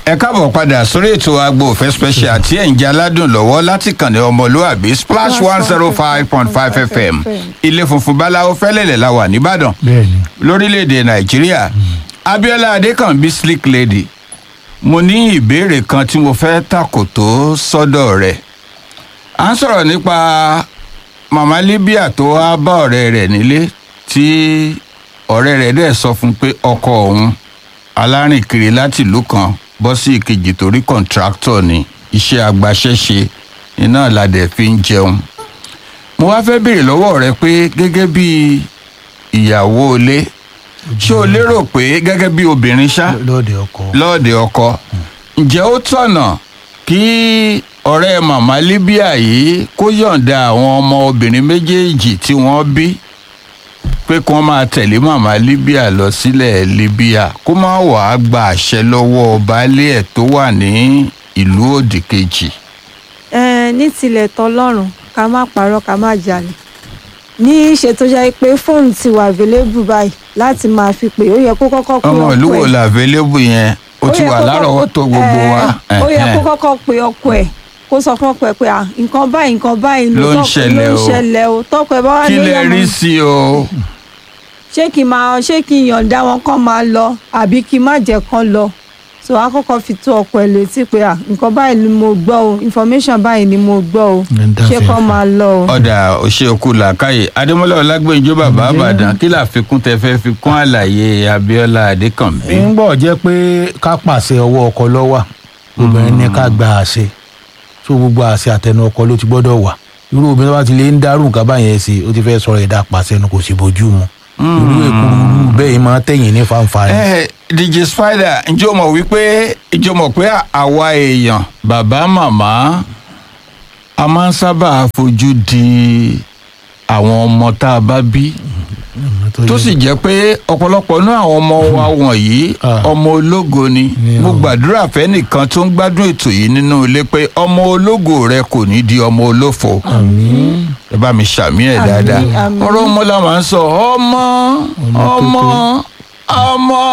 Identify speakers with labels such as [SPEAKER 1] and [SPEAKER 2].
[SPEAKER 1] ẹ káàbọ̀ padà sórí ètò agbo òfẹ́ special tí ẹ̀ ń jẹ́ aládùn lọ́wọ́ láti kànnì ọmọlúwàbí splash one zero five point five fm ilé funfun báláwo fẹ́lẹ́lẹ̀ la wà nìbàdàn
[SPEAKER 2] bẹ́ẹ̀ni
[SPEAKER 1] lórílẹ̀‐èdè nàìjíríà abiola adékànbí slick lady mo ní ìbéèrè kan tí mo fẹ́ tàkòtò sọ́dọ̀ rẹ̀ à ń sọ̀rọ̀ nípa màmá libya tó wá bá ọ̀rẹ́ rẹ̀ nílé tí ọ̀rẹ́ rẹ̀ dẹ̀ sọ fún un pé ọkọ òun alárìnkiri láti ìlú kan bọ́ sí ìkejì torí kọ̀ǹtráktọ̀ ni iṣẹ́ agbaṣẹ́ṣe iná ládẹ̀ fi ń jẹun mo wá fẹ́ béèrè lọ́wọ́ rẹ pé gẹ́gẹ́ bí ìyàwó ilé ṣé o lérò pé gẹ́gẹ́ bí obìnrin ṣá
[SPEAKER 2] lọ́ọ̀dẹ ọkọ
[SPEAKER 1] lọ́ọ̀dẹ ọkọ ǹjẹ́ ó tọ̀nà kí ọ̀rẹ́ màmá libya yìí kó yọ̀ǹda àwọn ọmọ obìnrin méjèèjì tí wọ́n bí pé kí wọ́n máa tẹ̀lé màmá libya lọ sílẹ̀ libya kó má wàá gba àṣẹ lọ́wọ́ baálé ẹ̀ tó wà ní ìlú òdì kejì.
[SPEAKER 3] ẹ ní tilẹ̀ tọlọ́run ká má parọ́ ká má jalè ní ìṣe tó jẹ́ pé fóònù ti wà available báyìí láti máa fi pè ó yẹ kó kọ́kọ́ pe
[SPEAKER 1] ọmọ
[SPEAKER 3] ọkọ
[SPEAKER 1] ìlú wo
[SPEAKER 3] ẹ̀.
[SPEAKER 1] la available yẹn ó ti
[SPEAKER 3] yẹ
[SPEAKER 1] wà
[SPEAKER 3] kó kọ́kọ́-
[SPEAKER 1] lárọ̀ọ́wọ́tó gbogbo wa.
[SPEAKER 3] ẹ, ó yẹ
[SPEAKER 1] Ẹ̀hẹ́n.
[SPEAKER 3] kó kọ́kọ́ pe ọkọ ẹ̀ kó sọ fún ọkọ ẹ̀ pé à nǹkan báyìí nǹkan báyìí
[SPEAKER 1] Ló ń
[SPEAKER 3] tọ́kọ-
[SPEAKER 1] ṣẹlẹ̀
[SPEAKER 3] ló ń
[SPEAKER 1] o.
[SPEAKER 3] ṣẹlẹ̀ o tọkọ ẹ̀ bá wà
[SPEAKER 1] kí
[SPEAKER 3] ní
[SPEAKER 1] lẹ
[SPEAKER 3] ìyàmọ̀-
[SPEAKER 1] rí sí o.
[SPEAKER 3] ṣé kí n máa ṣé kí n yọ̀ǹda wọn kán máa lọ àbí kí n má jẹ́ kán lọ so a kọ́kọ́ fi tó ọkọ ẹ̀ létí pé à nǹkan báyìí ni mo gbọ́ o information báyìí ni mo gbọ́ o
[SPEAKER 2] Ẹ̀ ń dá
[SPEAKER 3] ṣé kán
[SPEAKER 2] fẹ́fẹ́.
[SPEAKER 3] máa lọ o.
[SPEAKER 1] ọ̀dà òṣèkú làkàyè adémọlá ọlágbèjọ bàbá àbàdàn kí làfikún tẹ fẹ́ fi kún àlàyé abiola adékànbí.
[SPEAKER 2] ń gbọ́ jẹ́ pé ká pàṣẹ ọwọ́ ọkọ lọ́wà obìnrin ní ká gba àṣẹ tó gbogbo àṣẹ àtẹnu ọkọ ló ti gbọ́dọ̀ wà irú obìnrin tó bá ti lè ń dárú nǹkan báyẹn sí ó ti fẹ́ sọ̀rọ̀ ẹ̀dá pàṣẹ nu kò sì bójú mu irú èkúrú bẹ́ẹ̀ yìí máa tẹ̀yìn ní fanfa ni.
[SPEAKER 1] ẹ dj spider ǹjẹ́ o mọ̀ wípé ǹjẹ́ o mọ̀ pé àwa èèyàn bàbá màmá a máa ń sábà fojú di àwọn ọmọ tá a bá bí tó sì jẹ́ pé ọ̀pọ̀lọpọ̀ náà àwọn ọmọ wa wọ̀nyí
[SPEAKER 2] Ah.
[SPEAKER 1] ọmọ ológo ni
[SPEAKER 2] Ni
[SPEAKER 1] mo
[SPEAKER 2] o.
[SPEAKER 1] gbàdúrà fẹ́nìkan tó ń gbádùn ètò yìí nínú ilé pé ọmọ ológo rẹ kò ní di ọmọ olófo ẹ bá mi ṣàmì ẹ̀
[SPEAKER 3] Àmín,
[SPEAKER 1] dáadáa
[SPEAKER 3] àmín.
[SPEAKER 1] ọ̀rọ̀ ọmọ la máa ń sọ ọmọ
[SPEAKER 2] Ọmọ
[SPEAKER 1] ọmọ
[SPEAKER 2] tuntun.
[SPEAKER 1] ọmọ